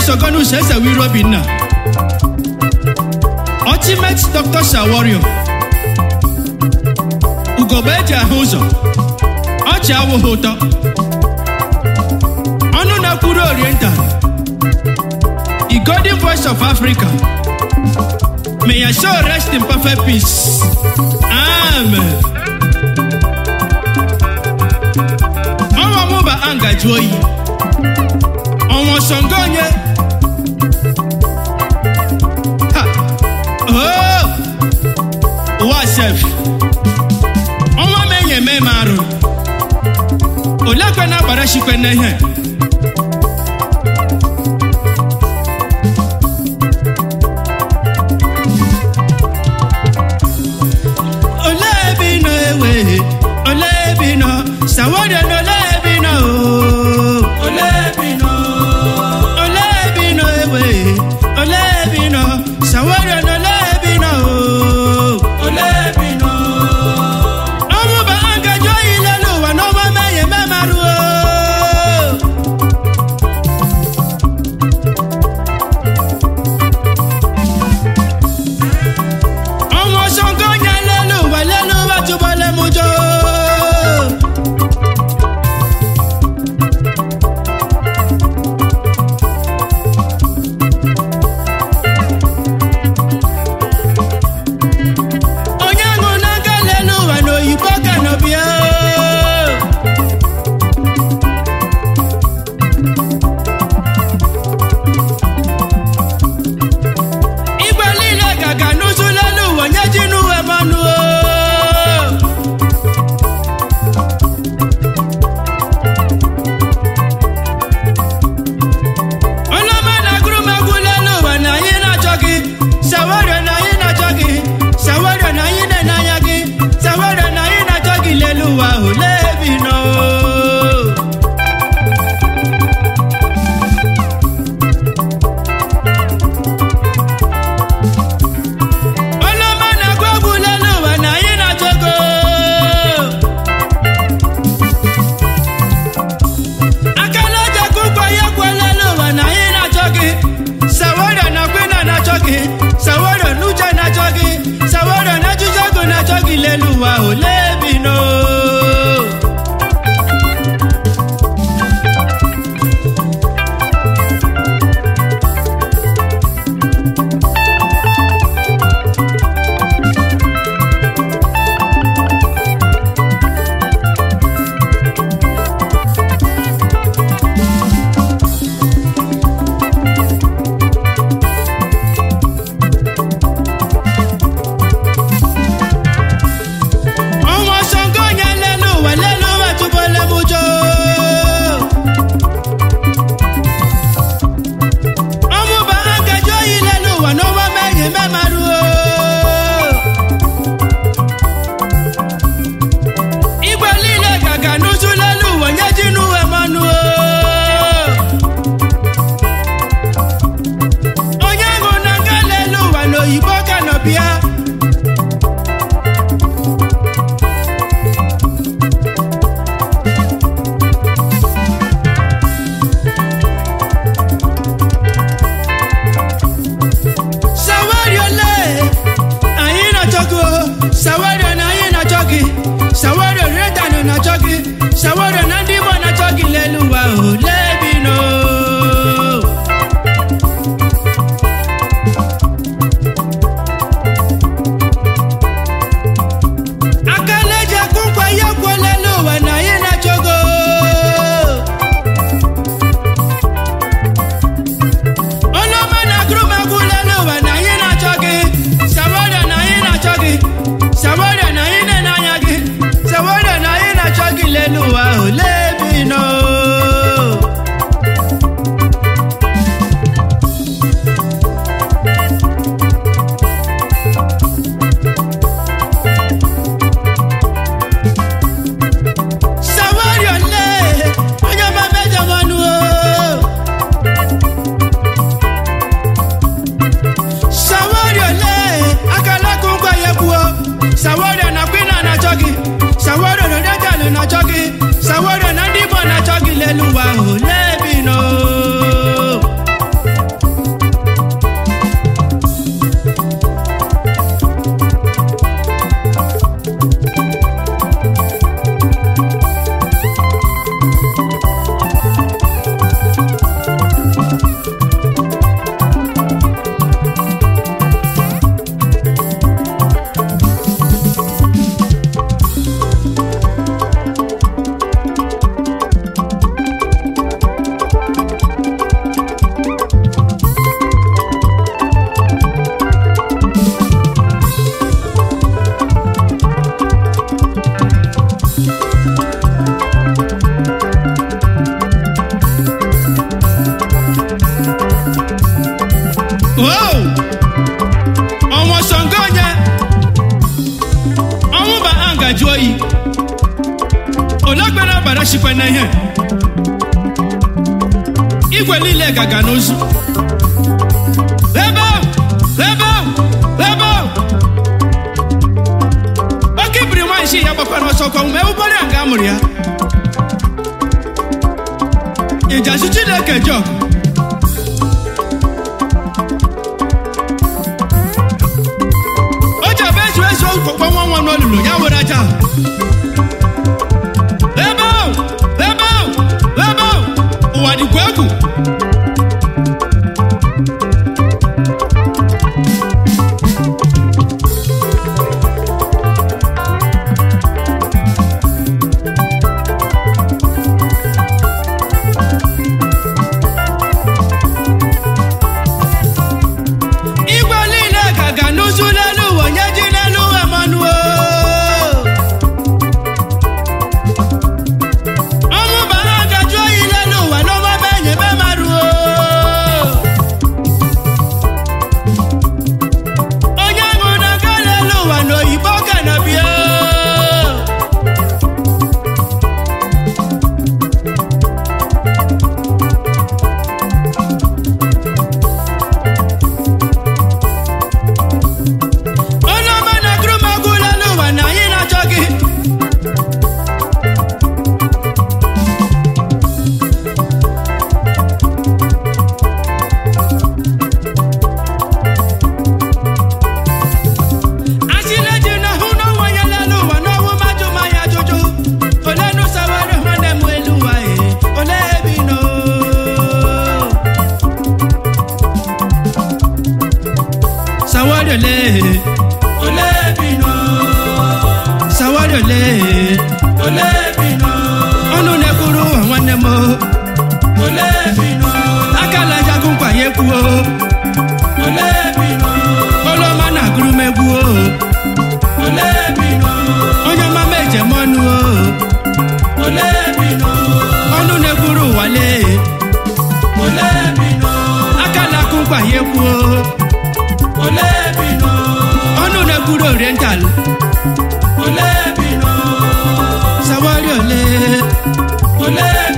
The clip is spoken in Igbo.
sogonus eze wiri obinna ultimate dr shawario ugogbe eji ahụ ụzọ ọchị awụghị ụtọ ọnụ na-ekwuru oriental the golden voice of africa may your soul rest in perfect peace amen ọnwa mụba angaji oyi ọnwa sọngo onye Ha! Oh! ụwa sef ọnwa m enye eme m arụ olekwe na-agbara chikwe n'ihe olee ebe ị nọ ewe olee ebe ị nọ sawaria na olee ebe ị nọ oo? olee ebe ị nọ olee ebe ị nọ ewe olee ebe ị nọ sawaria na olee ebe ị nọ oo? olee ebe ị nọ ọmụba agaji oyi lelu ụwa n'ọma meghe memarụ ọnwa ọsọ nke onye lelu ụwa lelu ụwa tụbọle m ụjọ onye ṅụ n'aka lelu ụwa na oyibo ka nọ bịa igwe niile gaga n'ụzụ lelu ụwa nye ji n'uwe mmanụ ọlọma na-agụrụ m egwu lelu ụwa na anyị na-achọ gị sawario na anyị na-achọ gị sawario na anyị na-ene anya gị sawario na anyị na-achọ gị lelu ụwa ahụ lebi nọ ọlọma na-agụ egwu lelu ụwa na anyị na-achọ gị akala jakụ ụgwọ ya kwelele ụwa na anyị na-achọ gị sawario na gwina na-achọ gị sawario na uche na-achọ gị sawario na ejije ego na-achọ gị lelu ụwa ole bi no ọnwa sọngo onye lelu ụwa lelu ụwa tụbọle m ụjọ ọmụba agaji oyi lelu ụwa n'ọnwa meghe memarụ igwe niile gaga n'ụzụ lelu ụwa nye ji n'uwe mmanụ onye ṅụ na nga lelu ụwa na oyibo ka nọ bịa sawario le anyị na-achọ gị o. sawario na anyị na-achọ gị sawario redanụ na-achọ gị sawario na ndị igbo na-achọ gị lelu ụwa o lebi no aka na-eji akụ nkwa ya kwuo lelu ụwa na anyị na-achọ gị o. ọlọ́mọ na gúrúmọ̀gù lẹ́nu wà náyé náà jọ gí sàwọ́dà náyé náà jọ gí sàwọ́dà náyé náà náyà gí sàwọ́dà náyé náà jọ gí lẹ́nu wà ó lébi náà. sàwọ́dà lé onye ọma mẹ́jọ mọ́nu o. sawario le akalakun gwa ya kwuo sawario na kwina na-achọ gị sawario na dejalụ na-achọ gị sawario na ndị igbo na-achọ gị lelu ụwa ahụ lebi no sikwa na ihe igwe niile gaga n'ozu ebe ahụ ebe ahụ ebe ahụ oke ibiri nwaanyị si ya gbakwara ọsọ kwa ume ụbọrị a ga amụrụ ya ịjazi chineke jọg o ji ebe ezu ezu okpokpo nwa nwa n'olulu ya were aja ebe ahụ ebe ahụ ebe ahụ ụwa dịkwa egwu igwe niile ka ga n'ụzụ n'elu ụwa onye ji n'elu ụwa manuo ọnwụ bara gajụ oyi n'elu ụwa n'ọma be enyi be maruo onye nwụ na ga n'elu ụwa n'oyibo ga na bịa onye ọma na-agụrụ m agụ n'elu ụwa na anyị na-achọ gị asịla ji na hụ n'ọnwa ya n'elu ụwa n'ọnwụ mmadụ ma ya ajụjụ ole nụsawara nwanne m elu ụwa e ole ebe ị nọ sawari ole ole ebe ị nọ sawari ole ole ebe ị nọ ọnụ na-ekwuru ụwa nwanne m ole ebe ị nọ aka na-ajagu nkwa ya ekwuo ole ebe ị nọ oloma na-agụrụ m egwu o ole ebe ị nọ onye ọma m ejem ọnụ o ole ebe ị nọ ọnụ na-ekwuru ụwa lee ole ebe ị nọ aka na-akụ nkwa ya ekwuo ole ebe ị nọ ọnụ na-ekwuru oriental ole ebe ị nọ sawari ole ole